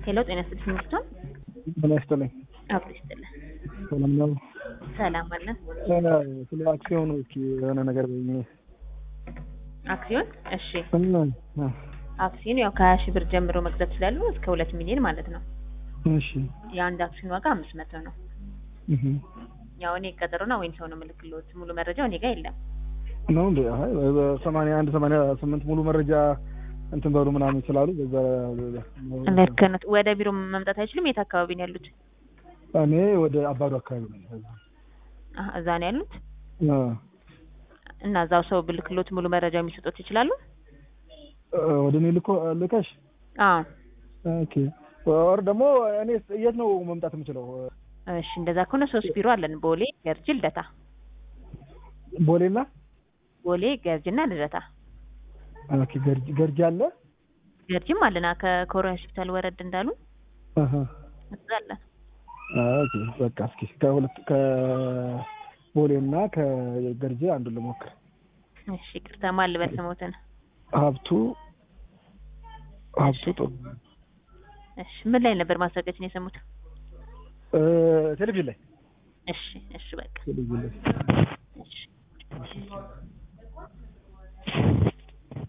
ሄሎ ጤና ይስጥልኝ ሚስቶን ጤና ይስጥልኝ። አብሮ ይስጥልን። ሰላም ነው? ሰላም አለን። ስለ አክሲዮኑ እስኪ የሆነ ነገር በይኝ። አክሲዮን እሺ፣ እ፣ አክሲዮን ያው ከሀያ ሺህ ብር ጀምሮ መግዛት ይችላሉ እስከ ሁለት ሚሊዮን ማለት ነው። እሺ የአንድ አክሲዮን ዋጋ አምስት መቶ ነው። እህ ያው እኔ ቀጠሮና ወይም ሰው ነው ምልክሎት ሙሉ መረጃው እኔ ጋር የለም። ነው እንዴ? አይ በሰማንያ አንድ ሰማንያ ስምንት ሙሉ መረጃ እንትን በሉ ምናምን ስላሉ በዛ ልክ ነው። ወደ ቢሮ መምጣት አይችሉም። የት አካባቢ ነው ያሉት? እኔ ወደ አባዱ አካባቢ ነኝ። አህ እዛ ነው ያሉት እ፣ እና እዛው ሰው ብልክሎት ሙሉ መረጃ የሚሰጡት ይችላሉ። ወደ እኔ ልኮ ልከሽ አዎ ኦኬ። ወር ደግሞ እኔ የት ነው መምጣት የምችለው? እሺ፣ እንደዛ ከሆነ ሶስት ቢሮ አለን። ቦሌ፣ ገርጂ፣ ልደታ። ቦሌና ቦሌ፣ ገርጂና ልደታ። ኦኬ። ገርጂ ገርጂ አለ። ገርጂም አለና ከኮሪያ ሆስፒታል ወረድ እንዳሉ አሃ እዛ አለን። ኦኬ። በቃ እስኪ ከሁለት ከቦሌና ከገርጂ አንዱን ልሞክር። እሺ፣ ይቅርታ ማን ልበል ስሞትን? ሀብቱ ሀብቱ ጥሩ እሺ፣ ምን ላይ ነበር ማስታወቂያችን የሰሙት? እ፣ ቴሌቪዥን ላይ እሺ፣ እሺ፣ በቃ ቴሌቪዥን ላይ እሺ